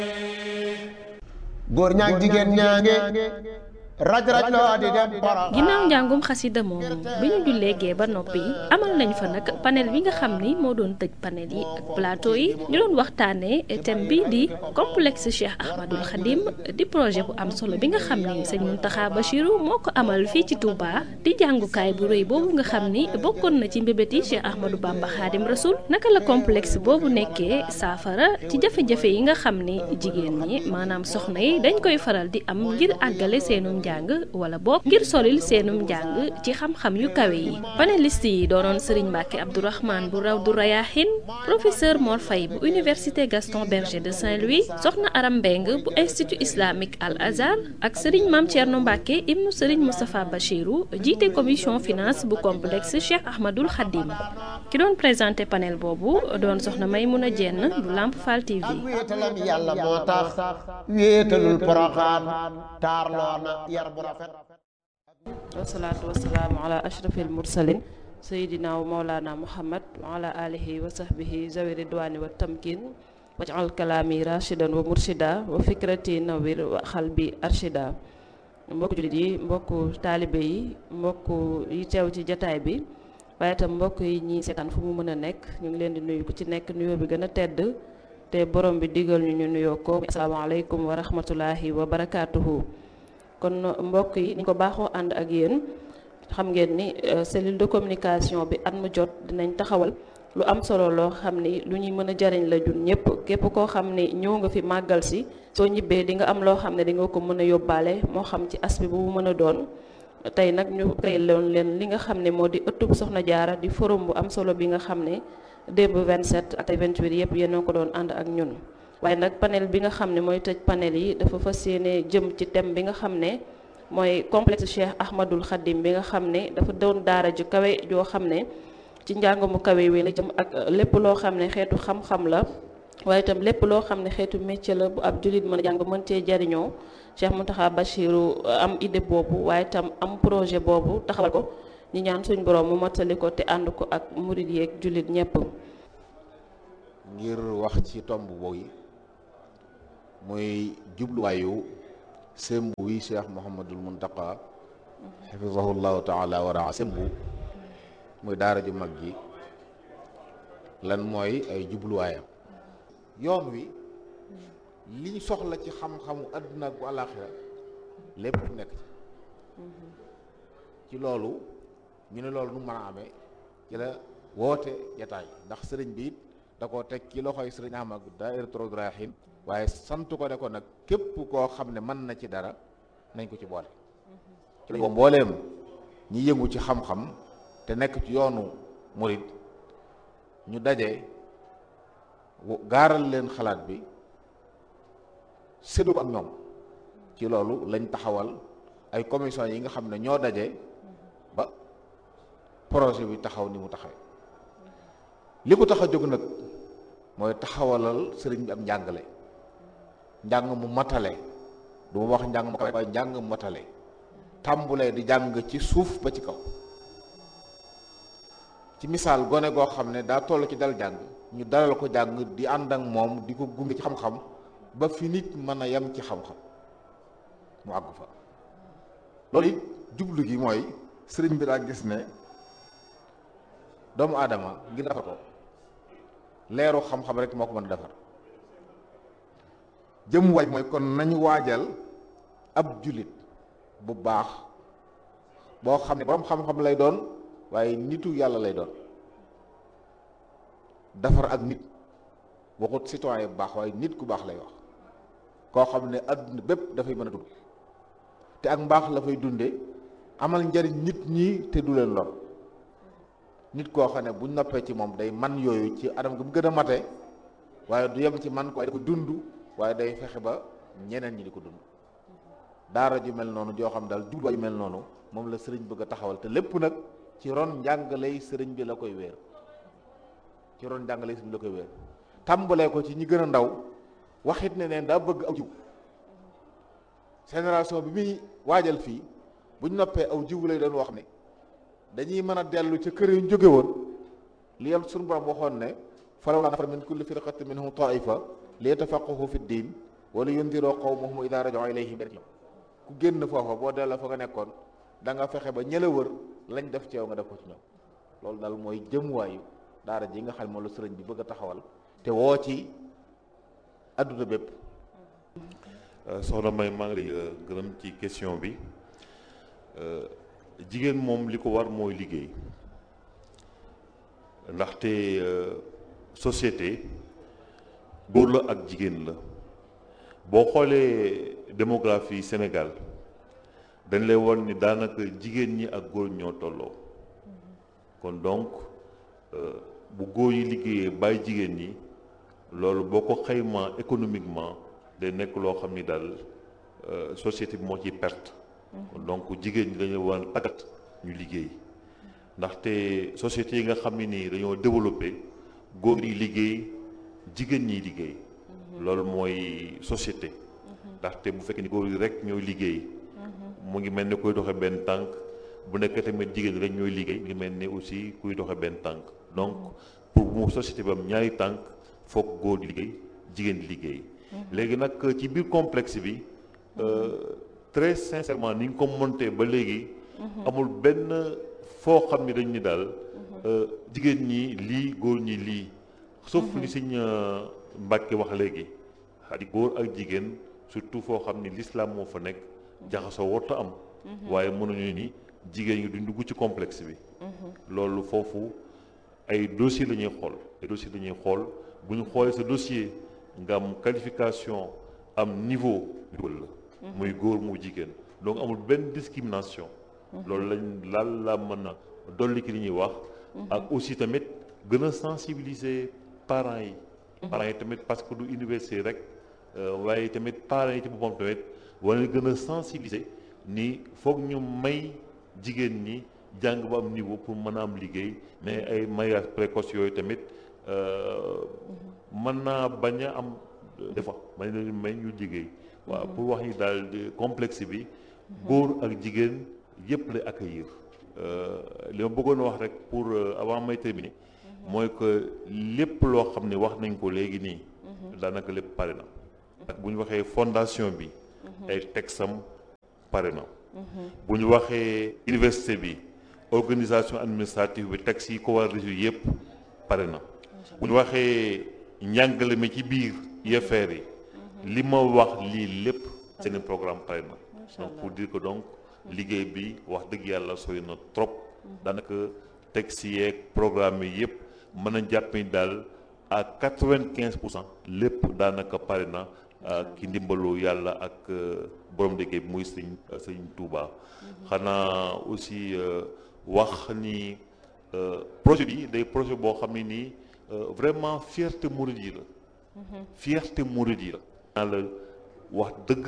góor ñaag jigéen ñaange raj raj loo di dem poroxaan ginnaaw njàngum xasida moomu bi ñu jullee gee ba noppi amal nañ fa nag panel bi nga xam ni moo doon tëj panel yi ak plateau yi ñu doon waxtaanee thème bi di complexe Cheikh Ahmadul Khadim di projet bu am solo bi nga xam ni sëñ Mountakha Bachirou moo ko amal fii ci Touba di jàngukaay bu rëy boobu nga xam ni bokkoon na ci mbébét yi Cheikh Ahmadou Bamba Khadim Rasoul naka la complexe boobu nekkee saafara ci jafe-jafe yi nga xam ni jigéen ñi maanaam soxna yi dañ koy faral di am ngir àggale seenum njàng wala boog ngir solil seenum njàng ci xam-xam yu kawe yi panéliste yi doonoon Serigne Mbacke Abdourahmane bu raw du Rayahin professeur Mor Faye bu université Gaston Berger de Saint-Louis soxna Aram Mbeng bu institut islamique Al Azhar ak Serigne Mame Thierno Mbacke ibnu Serigne Moustapha Bachirou jiite commission finance bu complexe Cheikh Ahmadul Khadim ki doon présenté panel boobu doon soxna Maymouna Dieng bu Lamp Fall TV. ak wéetalam yàlla moo tax wéetalul poroxaan taarloo na yar bu rafet wasalaatu wasalaamu ala ashrafil mursalin sayidina wa maulana muhammad wa ala alihi wa sahbihi zawi ridwani wa tamkin wajal kalaami rashidan wa murshida wa fikrati nawir wa xalbi arshida mbokku jullit yi mbokku taalibe yi mbokku yi teew ci jataay bi waaye itam mbokk yi ñi seetaan fu mu mën a nekk ñu ngi leen di nuyu ku ci nekk nuyoo bi gën a tedd te borom bi digal ñu ñu nuyoo ko asalaamaaleykum wa rahmatulahi wa barakaatuhu kon mbokk yi ni ko baaxoo ànd ak yéen xam ngeen ni cellule de communication bi at mu jot dinañ taxawal lu am solo loo xam ni lu ñuy mën a jariñ la jun ñëpp képp koo xam ni ñëw nga fi màggal si soo ñibbee di nga am loo xam ne di nga ko mën a yóbbaale moo xam ci aspect bu mu mën a doon tey nag ñu créé loon leen li nga xam ne moo di ëttub Soxna Jaara di forum bu am solo bi nga xam ne démb 27 ak 28 yëpp yéen a ko doon ànd ak ñun waaye nag panel bi nga xam ne mooy tëj panel yi dafa fas yéene jëm ci thème bi nga xam ne mooy complexe Cheikh Ahmadul Khadim bi nga xam ne dafa doon daara ju kawe joo xam ne ci njàng mu kawe wi la jëm ak lépp loo xam ne xeetu xam-xam la waaye itam lépp loo xam ne xeetu métier la bu ab jullit mën a jàng mën cee jariñoo Cheikh Mountakha Bachirou am idée boobu waaye itam am projet boobu taxawal ko ñi ñaan suñ borom mu mottali ko te ànd ko ak murid yeeg jullit ñépp ngir wax ci tomb boobu muy jubluwaayu sembu wi cheikh Mouhamadul Muntaqa xafisahullahu taala wa raa sembu muy daara ju mag ji lan mooy ay jubluwaayam yoon wi liñ soxla ci xam-xamu àdduna ak bu àllaaxira lépp nekk ci ci loolu ñu ne loolu nu mën a amee ci la woote jataay ndax sëriñ bi it da koo teg ci loxoy sëriñ Ahmad Daahiratoul Rayahin waaye sant ko ne ko nag képp koo xam ne mën na ci dara nañ ko ci boole ci lañ ko mbooleem ñi yëngu ci xam-xam te nekk ci yoonu murid ñu daje gaaral leen xalaat bi séddu ko ak ñoom ci loolu lañ taxawal ay commission yi nga xam ne ñoo daje ba projet bi taxaw ni mu taxawee li ko tax a jóg nag mooy taxawalal sëriñ bi am njàngale njàng mu matale du ma wax njàng mu kawe waaye njàng mu matale tàmbulee di jàng ci suuf ba ci kaw ci misaal gone goo xam ne daa toll ci dal jàng ñu dalal ko jàng di ànd ak moom di ko gunge ci xam-xam ba fi nit mën a yem ci xam-xam mu àgg fa loolu it jublu gi mooy sëriñ bi daa gis ne doomu aadama ngir defar ko leeru xam-xam rek moo ko mën a defar jëm waaj mooy kon nañu waajal ab jullit bu baax boo xam ne boroom xam-xam lay doon waaye nitu yàlla lay doon defar ak nit waxut citoyen bu baax waaye nit ku baax lay wax koo xam ne adduna bépp dafay mën a dund te ak mbaax la fay dunde amal njariñ nit ñi te du leen lor nit koo xam ne buñ noppee ci moom day man yooyu ci anam gi mu gën a mate waaye du yem ci man ko waaye da ko dund waaye day fexe ba ñeneen ñi di ko dund daara ju mel noonu joo xam daal jubluwaay ju mel noonu moom la sëriñ bëgg a taxawal te lépp nag ci ron njàngaley sëriñ bi la koy wéer ci ron njàngaley sëriñ bi la koy wéer tàmbalee ko ci ñi gën a ndaw waxit ne neen daa bëgg aw jiw génération bi muy waajal fii buñ noppee aw jiw lay doon wax ne dañuy mën a dellu ca kër yu ñu jóge woon li yam suñu borom waxoon ne falawlaa nafara min kulli firqatin minhum taifa li yatafaqahu fi ddin wala yundiroo qawmahum idaa raja'uu ilayhim ku génn foofa boo delloo fa nga nekkoon da nga fexe ba ñëla wër lañ def ci yow nga def ko ci ñoom loolu daal mooy jëmuwaayu daara ji nga xam ne moom la sëriñ bi bëgg a taxawal te woo ci adduna bépp soxna May maa ngi lay gërëm ci question bi jigéen moom li ko war mooy liggéey ndaxte société góor la ak jigéen la boo xoolee démographie Sénégal dañ lay won ni daanaka jigéen ñi ak góor ñoo tolloo kon donc bu góor yi liggéeyee bàyyi jigéen ñi loolu boo ko xaymaa économiquement day nekk loo xam ni daal société bi moo ciy perte donc jigéen ñi dañu war a tàggat ñu liggéey ndaxte société yi nga xam ne nii dañoo développé góor yi liggéey jigéen ñiy liggéey loolu mooy société ndaxte bu fekkee ni góor yi rek ñooy liggéey mu ngi mel ni kuy doxe benn tànk bu nekkee tamit jigéen rek ñooy liggéey mu ngi mel ni aussi kuy doxe benn tànk donc pour mu société bi am ñaari tànk foog góor di liggéey jigéen di liggéey léegi nag ci biir complexe bi très sincèrement ni nga ko monté ba léegi amul benn foo xam ni dañ ni daal jigéen ñi lii góor ñi lii sauf li Sëñ Mbàkke wax léegi xadi góor ak jigéen surtout foo xam ni l'islam moo fa nekk jaxasoo warta am waaye mënuñu ni jigéen ñi duñ dugg ci complexe bi loolu foofu ay dossier la ñuy xool ay dossier la ñuy xool bu ñu xoolee sa dossier nga am qualification am niveau dugal la muy góor mu jigéen donc amul benn discrimination loolu lañ laal la mën a dolli ki li ñuy wax ak aussi tamit gën a sensibiliser parents yi parents yi tamit parce que du université rek waaye tamit parents yi ci boppam tamit war na gën a sensibiliser ni foog ñu may jigéen ñi jàng ba am niveau pour mën a am liggéey mais ay mariage précoce yooyu tamit mën naa bañ a am des fois may leen may ñu liggéey waaw pour wax ni daal complexe bi góor ak jigéen yépp lay accueillir li ma bëggoon wax rek pour avant may terminer mooy que lépp loo xam ne wax nañ ko léegi nii daanaka lépp pare na ak bu ñu waxee fondation bi ay texam pare na bu ñu waxee université bi organisation administrative bi texte yi ko war a résoudre yépp pare na bu ñu waxee njàngale mi ci biir UFR yi li ma wax lii lépp seen programme pare na donc pour dire que donc liggéey bi wax dëgg yàlla sooy na trop daanaka texte yeeg programme yi yépp mën a jàpp ni daal à quatre-vingt-quinze pour cent lépp daanaka pare na ki ndimbalu yàlla ak borom liggéey bi muy sëñ sëñ Touba xanaa aussi wax ni projet bi day projet boo xam ne nii vraiment fierté murid yi la fierté murid yi la naa la wax dëgg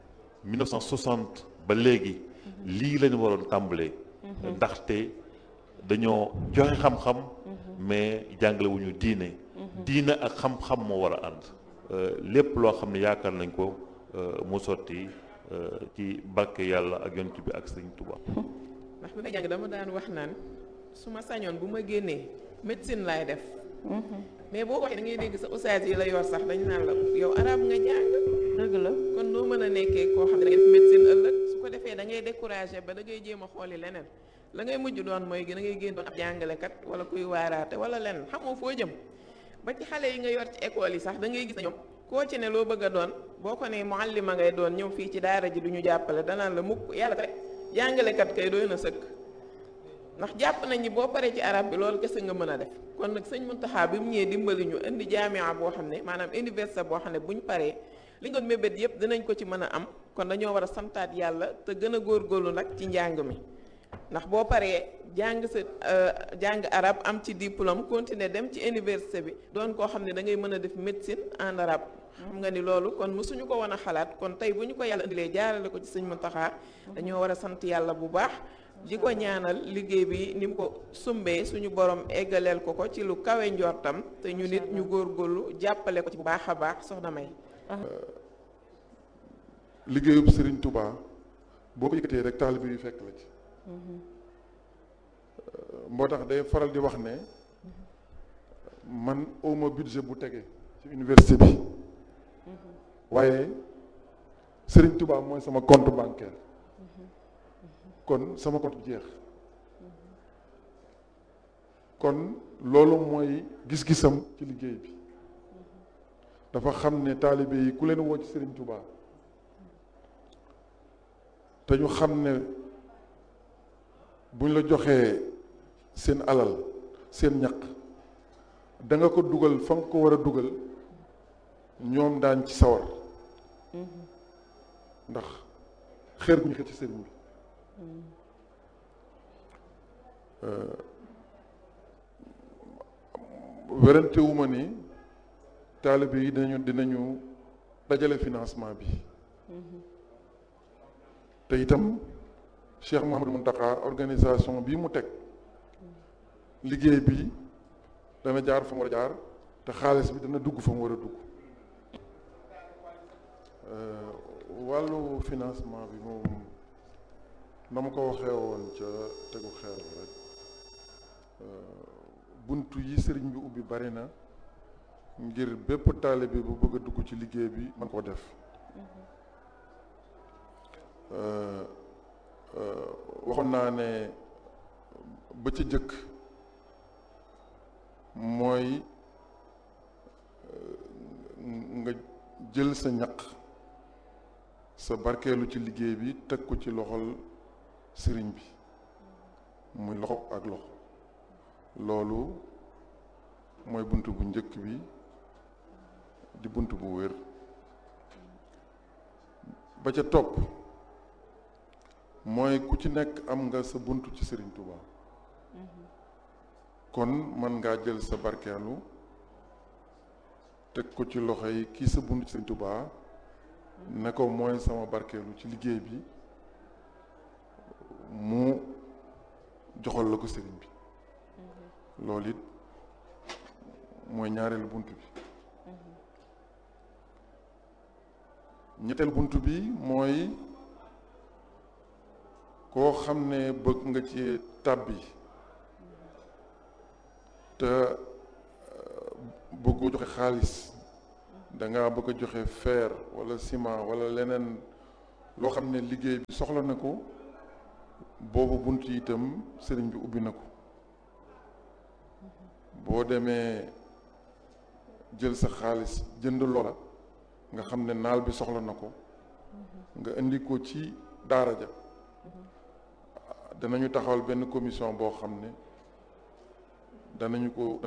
1960 ba léegi lii lañu waroon tàmbalee ndaxte dañoo joxe xam-xam mais jàngale wu ñu diine diine ak xam-xam moo war a ànd lépp loo xam ne yaakaar nañ ko mu sotti ci barke yàlla ak yonent bi ak sëñ Tuba ndax bi may jàng dama daan wax naan su ma sañoon bu ma génnee médecine laay def mais boo waxee da ngay dégg sa ustaas yi la yor sax dañu naan la yow arab nga jàng dëgg la kon noo mën a nekkee koo xam ne da ngay def médecine ëllëg su ko defee da ngay découragé ba da ngay jéem a xooli leneen la ngay mujj doon mooy da ngay génn doon ab jàngalekat wala kuy waaraate wala leneen xamoo foo jëm ba ci xale yi nga yor ci école yi sax da ngay gis na ñoom koo ci ne loo bëgg a doon boo ko ne muallima ngay doon ñëw fii ci daara ji du ñu jàppale danaan la mukk yàlla tere jàngalekat kay doy na sëkk ndax jàpp nañ ni boo paree ci arab bi loolu kese nga mën a def kon nag sëñ Muntaxa bi mu ñëwee dimbali ñu indi jaamia boo xam ne maanaam université boo xam ne bu ñu paree li nga doon mébét yépp dinañ ko ci mën a am kon dañoo war a santaat yàlla te gën a góorgóorlu nag ci njàng mi ndax boo paree jàng sa jàng arab am ci diplôme continuer dem ci université bi doon koo xam ne da ngay mën a def médecine en arabe xam nga ni loolu kon mësuñu ko woon a xalaat kon tey bu ñu ko yàlla indilee jaarale ko ci sëñ Muntaxa dañoo war a sant yàlla bu baax di ko ñaanal liggéey bi ni mu ko sumbee suñu borom eggaleel ko ko ci lu kawe njortam te ñu nit ñu góorgóorlu jàppale ko ci bu baax a baax soxna May. liggéeyub Serigne Touba boo ko yëkkatee rek taalibe yu fekk la ci. moo tax day faral di wax ne man awma budget bu tege ci université bi waaye Serigne Touba mooy sama compte bancaire kon sama compte bi jeex kon loolu mooy gis-gisam ci liggéey bi dafa xam ne taalibe yi ku leen woo ci Serigne Touba te ñu xam ne buñ la joxee seen alal seen ñaq da nga ko dugal fa nga ko war a dugal ñoom daañ ci sawar ndax xeer gu ñu xëcc ci sëriñ bi werante wu ma ni taalibe yi dinañu dinañu dajale financement bi te itam Cheikh Mouhamadou Mountakha organisation bi mu teg liggéey bi dana jaar fa mu war a jaar te xaalis bi dana dugg fa mu war a dugg wàllu financement bi moom na ma ko waxee woon ca tegu xeer rek buntu yi sëriñ bi ubbi bari na ngir bépp taalibe bu bëgg a dugg ci liggéey bi man koo def waxoon naa ne ba ca jëkk mooy nga jël sa ñaq sa barkeelu ci liggéey bi teg ko ci loxol sëriñ bi muy loxo ak loxo loolu mooy bunt bu njëkk bi di bunt bu wér ba ca topp mooy ku ci nekk am nga sa bunt ci sëriñ Touba kon mën ngaa jël sa barkeelu teg ko ci loxo yi kii sa bunt ci sëriñ Touba ne ko mooy sama barkeelu ci liggéey bi mu joxal la ko sëriñ bi loolu it mooy ñaareelu bunt bi ñetteel bunt bi mooy koo xam ne bëgg nga ci tàbbi te bëggoo joxe xaalis danga bëgg a joxe fer walla ciment walla leneen loo xam ne liggéey bi soxla na ko boobu bunt yi itam sëriñ bi ubbi na ko boo demee jël sa xaalis jënd loola nga xam ne naal bi soxla na ko nga indi ko ci daara ja danañu taxawal benn commission boo xam ne danañu ko